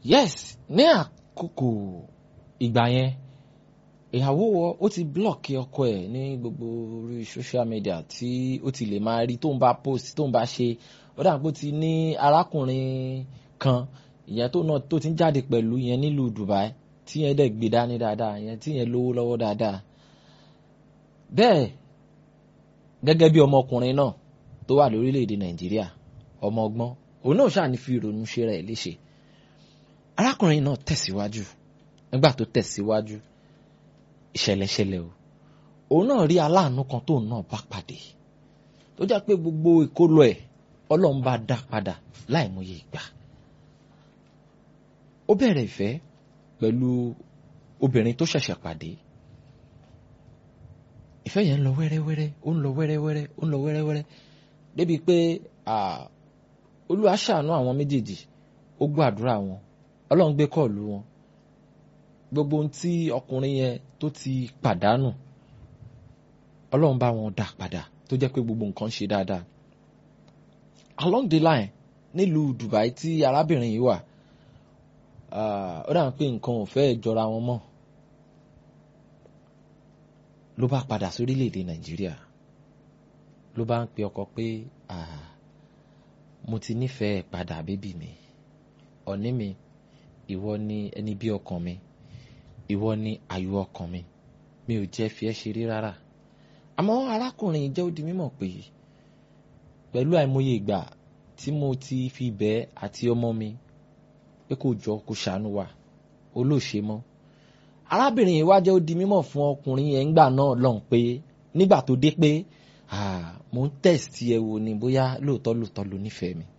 yes ní àkókò ìgbà yẹn ìyàwó ó ti blọọkì ọkọ ẹ̀ ní gbogbo orí social media tí ó ti lè máa rí tó ń bá post tó ń bá ṣe ó dà pé ó ti ní arákùnrin kan ìyẹn tó náà tó ti ń jáde pẹ̀lú yẹn nílùú Dubai tí yẹn dẹ̀ gbé dání dáadáa yẹn tí yẹn lówó lọ́wọ́ dáadáa bẹ́ẹ̀ gẹ́gẹ́ bí ọmọkùnrin náà tó wà lórílẹ̀‐èdè Nàìjíríà ọmọ ọgbọ́n òun náà ṣáà ní fi ìrònú ṣe rẹ̀ léṣe arákùnrin náà tẹ̀síwájú nígbà tó tẹ̀síwájú ìṣẹ̀lẹ̀ ṣẹlẹ̀ o òun náà rí aláàánú kan tóun náà bá pàdé tó jẹ́ pé gbogbo ìkólọ ẹ̀ ọlọ́run bá dá padà láìmọye ìgbà ó bẹ̀rẹ̀ ìfẹ́ pẹ̀lú obìnrin tó ṣẹ̀ṣẹ̀ pàdé ìfẹ́ yẹn ń lọ wẹ́rẹ́wẹ́rẹ́ ó ń lọ wẹ́rẹ́wẹ́rẹ́ ó ń lọ wẹ́rẹ́wẹ́rẹ́ débi pé olúwa ṣàánú àwọn méjèèjì ó gbọ́ àdúrà wọn ọlọ́run gbé kọ́ọ̀lù wọn gbogbo ohun tí ọkùnrin yẹn tó ti pàdánù ọlọ́run bá wọn dà padà tó jẹ́ pé gbogbo nǹkan ṣe dáadáa along the line nílùú Dubai tí arábìnrin yìí wà ó dà pé nǹkan ò fẹ́ jọra wọn mọ́ ló bá padà sórílẹ̀‐èdè Nàìjíríà ló bá ń pe ọkọ pé mo ti nífẹ̀ẹ́ padà bébì mi ọ̀ní mi ìwọ ni ẹni bí ọkàn mi ìwọ ni àyò ọkàn mi mi ò jẹ́ fi ẹ́ ṣeré rárá àmọ́ arákùnrin jẹ́ ó di mímọ̀ pé pẹ̀lú àìmọye ìgbà tí mo ti fi bẹ́ẹ̀ àti ọmọ mi pé kò jọ kó ṣàánú wa olóòṣe mọ́ arábìnrin yìí wá jẹ́ ó di mímọ̀ fún ọkùnrin yẹn ńgbà náà lọ́hùn pé nígbà tó dé pé mo ń tẹ̀sítì ẹ wò ni bóyá lóòótọ́ lóòótọ́ ló nífẹ̀ẹ́ mi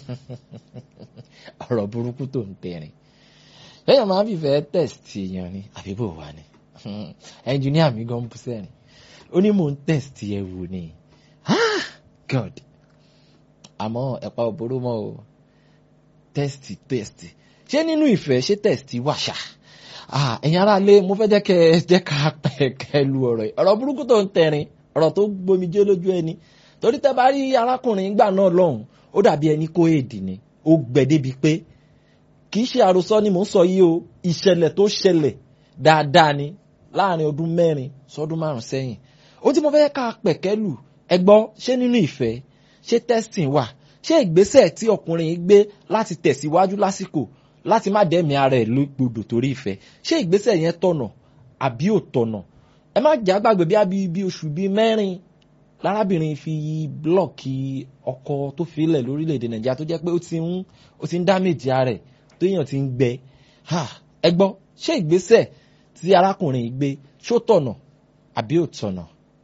ọ̀rọ̀ burúkú tó ń tẹ̀rìn lẹ́yìn máa ń fìfẹ́ tẹ̀sítì èèyàn ni àbí bò wá ni ẹnjìníà mi gan bú sẹ́rìn ó ní mò ń tẹ̀sítì ẹ wò ni God àmọ́ ẹ̀pà òbóró mọ́ o tẹ́sítì tẹ́sítì ṣé nínú ìfẹ́ ṣé tẹ́sítì wà ṣá ẹ̀yin ará ilé mo fẹ́ jẹ́ kẹ́ ẹ jẹ́ ká pẹ̀kẹ́ lu ọ̀rọ̀ yìí ọ̀rọ̀ burúkú tó ń tẹ̀rín ọ̀rọ̀ tó gbomijé lójú ẹni torí tẹ́ bá rí arákùnrin gbà náà lọ́hùn ó dàbí ẹni kó èdè ni ó gbẹ débi pé kì í ṣe àròsọ ni mò ń sọ yìí o ìṣẹ̀lẹ̀ tó ṣẹlẹ̀ dáadáa ni láàrin ọdún mẹ́rin sọdún márùn sẹ́yìn ó tí mo fẹ́ ká pẹ̀kẹ́ lù ẹ gbọ́ ṣé nínú ìfẹ́ ṣé testing wà ṣé ìgbésẹ̀ tí ọkùnrin yìí gbé láti tẹ̀síwájú lásìkò láti má dẹ́mi ara ẹ̀ lógbodò torí ìfẹ́ ṣé ìgbésẹ̀ yẹn tọ̀nà àbí ò tọ̀nà ẹ má jẹ́ àgbàgbé bí abí bí oṣù bíi mẹ́rin lárábìnrin fi blọọkì ọkọ tó filẹ̀ lórílẹ̀‐èdè nàìjíríà tó jẹ́ pé ó ti ń ó ti ń dámèjì ara ẹ̀ téèyàn ti ń gbẹ ẹ gbọ́ ṣé ìgbésẹ̀ tí arákùnrin yìí gbé ṣó tọ̀nà àbí ò tọ̀nà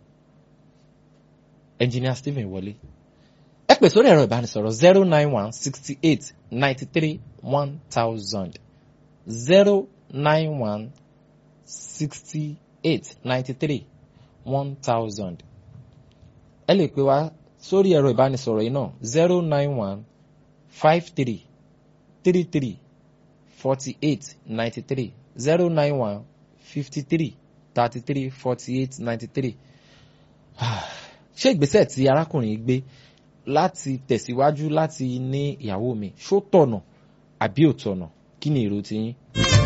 engineer Stephen wọlé ẹ pè sórí ẹ̀rọ ìbánisọ̀rọ̀ zero nine one sixty eight ninety three one thousand zero nine one sixty eight ninety three one thousand ẹ lè pè wá sórí ẹ̀rọ ìbánisọ̀rọ̀ yìí náà zero nine one five three three three forty eight ninety three zero nine one fifty three thirty three forty eight ninety three ṣé ìgbésẹ̀ tí arákùnrin gbé láti tẹ̀síwájú láti ní ìyàwó mi ṣó tọ̀nà àbí ò tọ̀nà kí ni èrò tiyín.